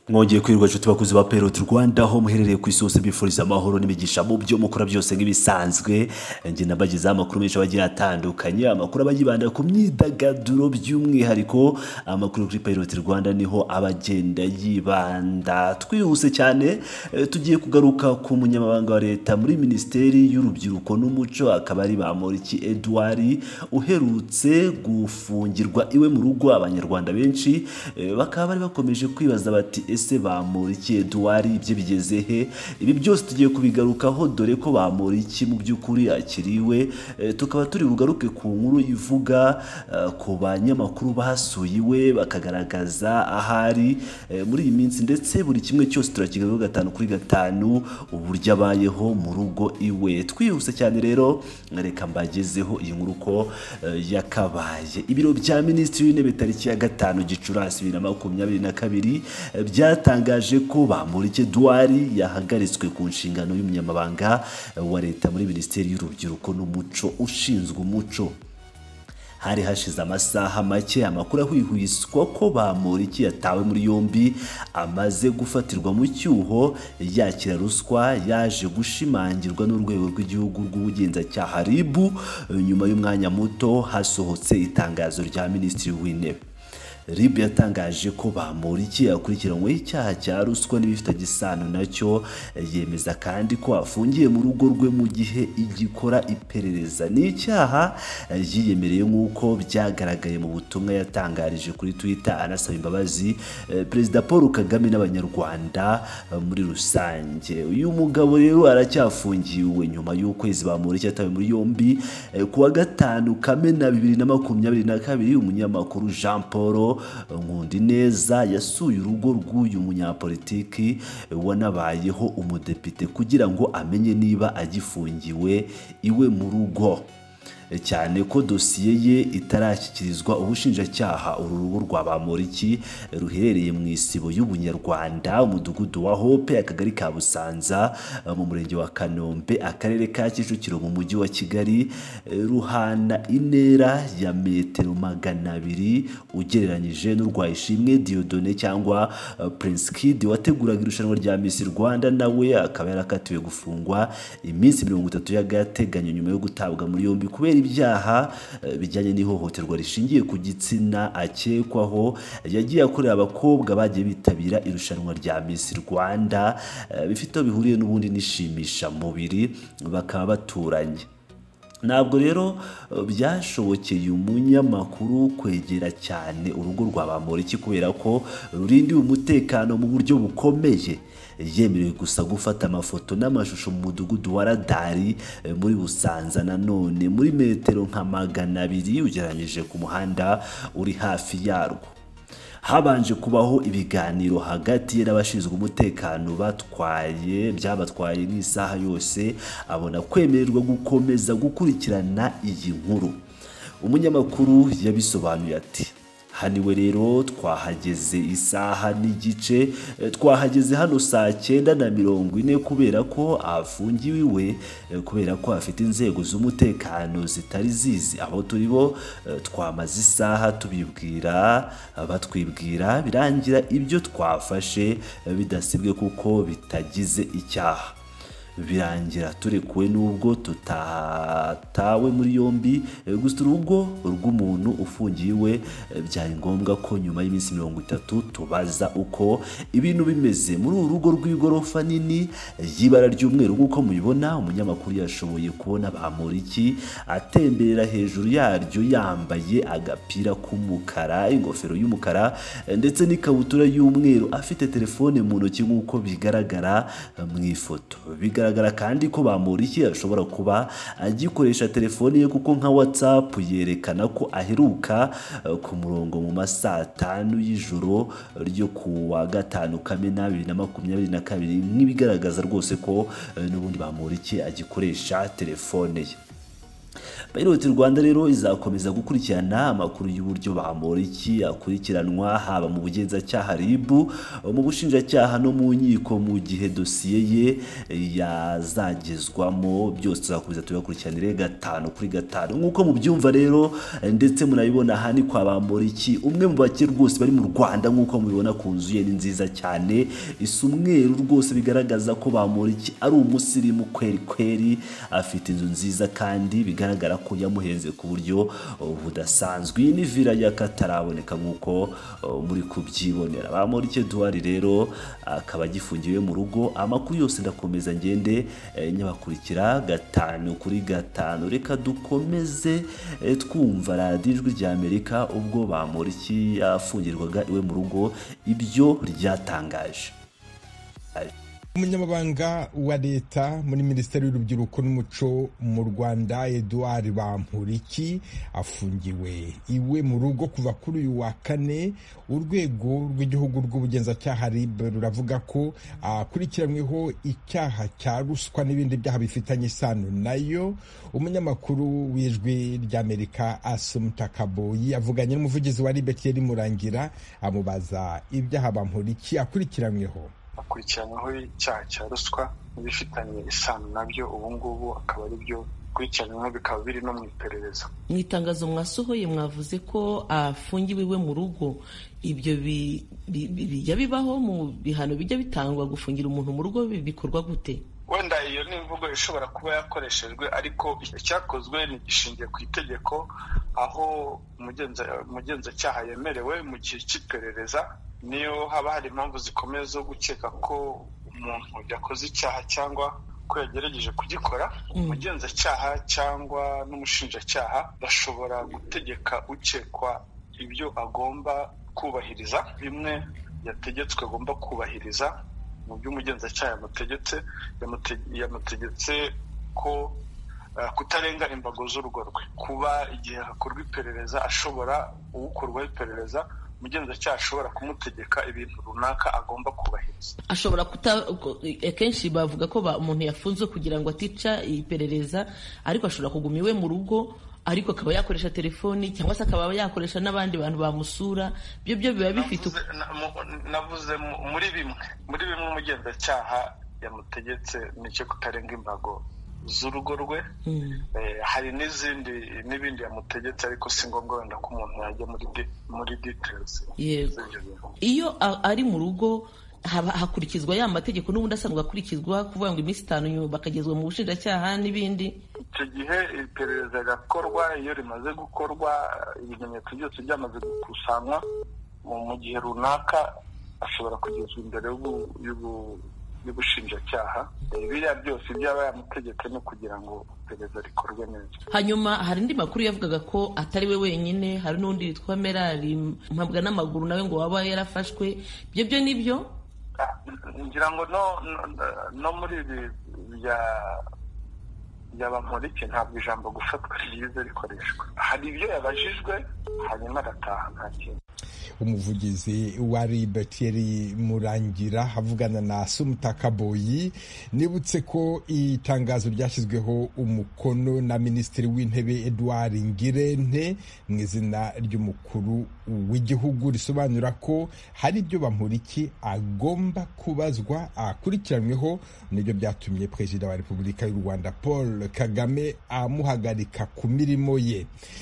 mwongeye kwirwa inshuti bakuzi ba peroti rwanda aho muherereye ku isi hose bifuriza amahoro n'imigisha mu byo mukora byose nk'ibisanzwe njye nabagezeho amakuru menshi abagiye atandukanye amakuru aba yibanda ku myidagaduro by'umwihariko amakuru kuri peroti rwanda niho abagenda yibanda twihuse cyane eh, tugiye kugaruka ku munyamabanga wa leta muri minisiteri y'urubyiruko n'umuco akaba ari bamoriki edouard uherutse gufungirwa iwe mu rugo abanyarwanda benshi eh, bakaba bari bakomeje kwibaza bati ese bamuriki Edouard ibye bigeze he ibi byose tugiye kubigarukaho dore ko bamuriki mu by'ukuri akiriwe eh, tukaba turi bugaruke ku nkuru ivuga eh, ku banyamakuru basuye iwe bakagaragaza ahari eh, muri iyi minsi ndetse buri kimwe cyose turakigarukaho gatanu kuri gatanu uburyo abayeho mu rugo iwe twihuse cyane rero reka mbagezeho iyi nkuru uko eh, yakabaye ibiro bya minisitiri w'intebe tariki ya gatanu gicurasi bibiri na makumyabiri na kabiri eh, byatangaje ko bamurike duwari yahagaritswe ku nshingano y'umunyamabanga eh, wa leta muri minisiteri y'urubyiruko n'umuco ushinzwe umuco hari hashize amasaha make amakuru ahwihwiswa ko bamuriki yatawe muri yombi amaze gufatirwa mu cyuho yakira ruswa yaje gushimangirwa n'urwego rw'igihugu rw'ubugenzacyaha RIB nyuma y'umwanya muto hasohotse itangazo rya minisitiri w'intebe RIB yatangaje ko Bamporiki yakurikiranyweho icyaha cya ruswa n'ibifitanye isano nacyo yemeza kandi ko afungiye mu rugo rwe mu gihe igikora iperereza ni icyaha yiyemereye nk'uko byagaragaye mu butumwa yatangarije kuri Twitter anasaba imbabazi eh, Perezida Paul Kagame n'Abanyarwanda eh, muri rusange uyu mugabo rero aracyafungiwe nyuma y'ukwezi Bamporiki yatawe muri yombi eh, ku wa gatanu Kamena bibiri na makumyabiri na kabiri umunyamakuru Jean Paul nkundi neza yasuye urugo rw'uyu munyapolitiki wanabayeho umudepite kugira ngo amenye niba agifungiwe iwe mu rugo cyane ko dosiye ye itarashyikirizwa ubushinjacyaha uru rugo rwa bamoriki ruherereye mu isibo y'ubunyarwanda umudugudu wa hope akagari ka busanza mu murenge wa kanombe akarere ka kicukiro mu mujyi wa kigali eh, ruhana intera ya metero magana abiri ugereranyije n'urwaye ishimwe diodone cyangwa eh, prince kid wateguraga irushanwa rya miss rwanda nawe akaba yarakatiwe gufungwa iminsi mirongo itatu y'agateganyo nyuma yo gutabwa muri yombi kubera ibyaha eh, bijyanye n'ihohoterwa rishingiye ku gitsina akekwaho yagiye akorera abakobwa bagiye bitabira irushanwa rya Miss Rwanda eh, bifite aho bihuriye n'ubundi nishimishamubiri bakaba baturanye ntabwo rero eh, byashobokeye umunyamakuru kwegera cyane urugo rwa bamoriki kubera ko rurindiwe umutekano mu buryo bukomeye yemerewe gusa gufata amafoto n'amashusho mu mudugudu wa radari eh, muri busanza nanone muri metero nka magana abiri ugereranyije ku muhanda uri hafi yarwo habanje kubaho ibiganiro hagati ye n'abashinzwe umutekano batwaye byabatwaye n'isaha yose abona kwemererwa gukomeza gukurikirana iyi nkuru umunyamakuru yabisobanuye ati haniwe rero twahageze isaha n'igice eh, twahageze hano saa cyenda na mirongo ine kubera ko afungiwe iwe eh, kubera ko afite inzego z'umutekano zitari zizi aho turi bo eh, twamaze isaha tubibwira eh, batwibwira birangira ibyo twafashe eh, bidasibwe kuko bitagize icyaha birangira turekuwe n'ubwo tutatawe muri yombi eh, gusa urugo rw'umuntu ufungiwe eh, byari ngombwa ko nyuma y'iminsi mirongo itatu tubaza uko ibintu bimeze muri uru rugo rw'igorofa nini eh, y'ibara ry'umweru nk'uko mubibona umunyamakuru yashoboye kubona bamuriki atemberera hejuru yaryo yambaye agapira k'umukara ingofero y'umukara eh, ndetse n'ikabutura y'umweru afite telefone mu ntoki nk'uko bigaragara eh, mu ifoto bigaragara kandi ko bamuriki ashobora kuba agikoresha telefoni ye kuko nka whatsapp yerekana ko aheruka eh, ku murongo mu masaa tanu y'ijoro ryo ku wa gatanu kamena bibiri na makumyabiri na kabiri nk'ibigaragaza rwose ko eh, n'ubundi bamuriki agikoresha telefone ye Pilot Rwanda rero izakomeza gukurikirana amakuru y'uburyo Bamporiki akurikiranwa haba mu bugenzacyaha RIB mu bushinjacyaha no mu nkiko mu gihe dosiye ye yazagezwamo byose tuzakomeza tubakurikiranire gatanu kuri gatanu nk'uko mubyumva rero ndetse murabibona aha ni kwa Bamporiki umwe mu bake rwose bari mu Rwanda nk'uko mubibona ku nzu ye ni nziza cyane isa umweru rwose bigaragaza ko Bamporiki ari umusirimu kweri kweri afite inzu nziza kandi bigaragara ko yamuhenze ku buryo uh, budasanzwe iyi ni villa y'akataraboneka nk'uko uh, muri kubyibonera Bamporiki Edouard rero akaba agifungiwe mu rugo amakuru yose ndakomeza ngende eh, nyabakurikira gatanu kuri gatanu reka dukomeze eh, twumva radiyo ijwi rya Amerika ubwo Bamporiki yafungirwaga iwe mu rugo ibyo ryatangaje umunyamabanga wa leta muri minisiteri y'urubyiruko n'umuco mu rwanda eduard bamporiki afungiwe iwe mu rugo kuva kuri uyu wa kane urwego rw'igihugu rw'ubugenzacyaha rib ruravuga ko akurikiranyweho icyaha cya ruswa n'ibindi byaha bifitanye isano nayo umunyamakuru w'ijwi ry'amerika asumutakaboyi yavuganye n'umuvugizi wa rib kiyeri murangira amubaza ibyaha bamporiki akurikiranyweho akurikiranyweho icyaha cya ruswa n'ibifitanye isano nabyo ubu ngubu akaba ari byo bikurikiranyweho bikaba biri no mu iperereza mu itangazo mwasohoye mwavuze ko afungiwe iwe mu rugo ibyo bijya bibaho mu bihano bijya bitangwa gufungira umuntu mu rugo bikorwa gute wenda iyo ni imvugo ishobora kuba yakoreshejwe ariko icyakozwe gishingiye ku itegeko aho umugenzacyaha yemerewe mu gihe cy'iperereza niyo haba hari impamvu zikomeye zo gukeka ko umuntu yakoze icyaha cyangwa ko yagerageje kugikora umugenzacyaha cyangwa n'umushinjacyaha bashobora gutegeka ukekwa ibyo agomba kubahiriza bimwe yategetswe agomba kubahiriza mu byo umugenzacyaha yamutegetse yamutegetse ko kutarenga imbago z'urugo rwe kuba igihe hakorwa iperereza ashobora uwukorwaho iperereza umugenzacyaha ashobora kumutegeka ibintu runaka agomba kubahiriza ashobora kuta akenshi bavuga ko umuntu yafunzwe kugira ngo atica iperereza ariko ashobora kuguma iwe mu rugo ariko akaba yakoresha telefoni cyangwa se akaba yakoresha n'abandi bantu bamusura byo byo biba bifite navuze muri bimwe muri bimwe umugenzacyaha yamutegetse nicyo kutarenga imbago z'urugo rwe hari n'izindi n'ibindi yamutegetse ariko si ngombwa wenda ko umuntu yajya muri details yego iyo ari mu rugo hakurikizwa ya mategeko n'ubundi asanzwe akurikizwa kuvuga ngo iminsi itanu nyuma bakagezwa mu bushinjacyaha n'ibindi icyo gihe iperereza rirakorwa iyo rimaze gukorwa ibimenyetso byose byamaze gukusanywa mu gihe runaka ashobora kugezwa imbere y'ubushinjacyaha biriya byose byaba yamutegetse no kugira ngo iperereza rikorwe neza hanyuma hari indi makuru yavugaga ko atari we wenyine hari n'undi witwa merari mpabwa n'amaguru nawe ngo waba yarafashwe ibyo byo ni byo ngira ngo no muri ibi bya bamporiki ntabwo ijambo gufatwa ryiza rikoreshwa hari ibyo yabajijwe hanyuma arataha nta kintu umuvugizi wa ribe tiyeri murangira avugana na sumutakaboyi nibutse ko itangazo ryashyizweho umukono na minisitiri w'intebe eduard ngirente mu izina ry'umukuru w'igihugu risobanura ko hari ibyo bamuriki agomba kubazwa akurikiranweho nibyo byatumye perezida wa repubulika y'u rwanda paul kagame amuhagarika ku mirimo ye